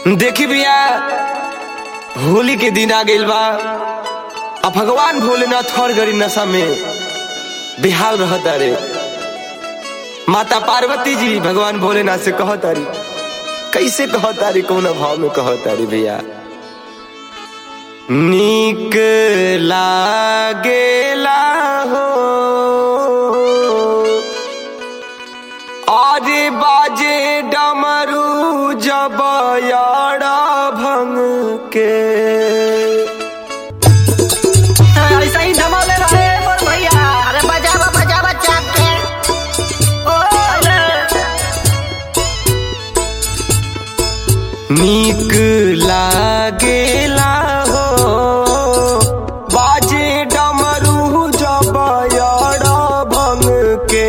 देखी भैया होली के दिन आ गइल बा आ भगवान भोलेनाथ हर घड़ी नशा में बेहाल रहता रे माता पार्वती जी भगवान भोलेनाथ से कहतारी कैसे कहतारी कौन भाव में कहतारी भैया नीक लागेला हो आरे बाजे डमरू जब यारा भंग के ऐसा ही धमाले रहे बोल भैया अरे बजावा बजावा चाप के ओ अरे नीक लागेला हो बाजे डमरू जब यारा भंग के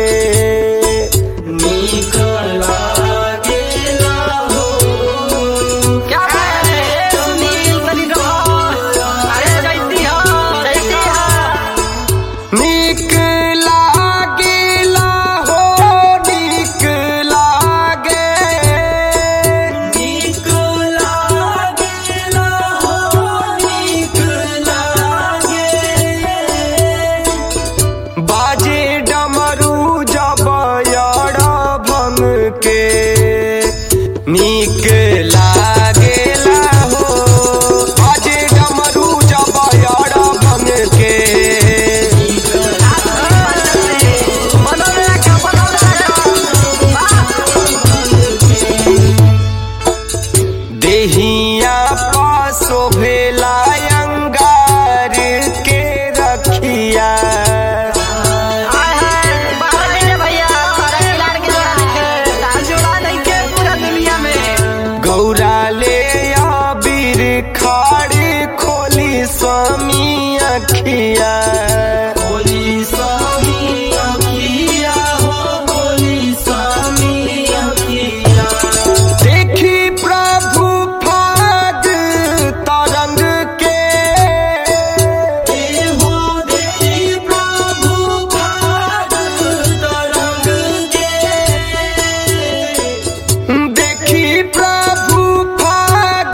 नीक लागेला हो क्या बात है सुनील बनी रहो अरे जैती हो जैती हो नीक लागेला हो नीक लागे नीक लागेला हो नीक लागे बाजे डमरू जब यारा भंग के नीक लागेला हो बाजे डमरू जब यारा भंग के बनौले रखो बनौले रखो देहिया पासो भेला अंगार के रखिया हाय हाय बाहर ले भैया अरे लाड़ के जोड़ा देखे लाल जोड़ा देखे पूरा दुनिया में गौरा ले आबिर खाड़ी खोली स्वामी अखिया खोली स्वामी अखिया हो खोली स्वामी अखिया देखी प्रभु फाग तरंग के हो देखी प्रभु फाग तरंग के देखी प्रभु फाग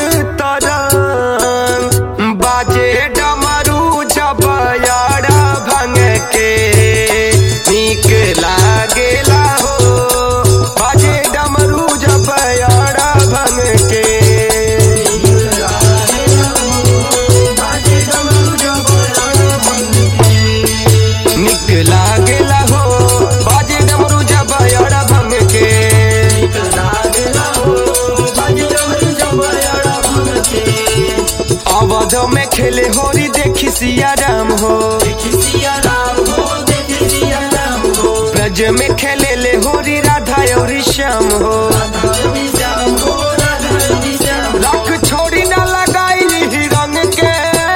तरंग बाजे डमरू जब यारा भंग के नीक लागेला हो बाजे डमरू जब यारा भंग के निक लागेला हो बाजे डमरू जब यारा भंग के अवध में खेले होरी देखी सिया राम हो ब्रज में खेले ले होरी राधा और श्याम हो रख छोड़ी ना लगाई रंग के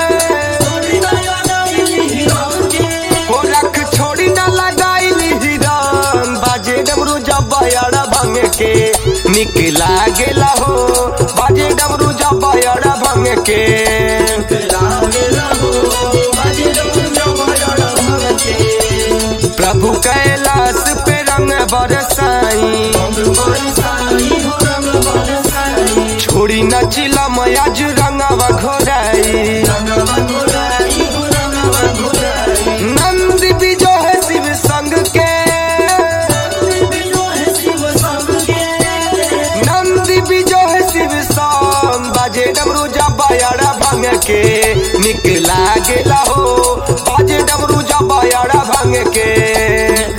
ओ रख छोड़ी ना लगाई रंग बाजे डमरू जब यारा भंग के निक लागेला हो बाजे डमरू जब यारा भंग के प्रभु कैलाश पे रंग बरसाई छोड़ी न चिला मयाज रंगवा घोराई नंद बिजो है शिव संग के नंद बिजो है शिव संग बाजे डमरू जब यारा भंग के निक लागेला हो बाजे डमरू जब यारा भंग के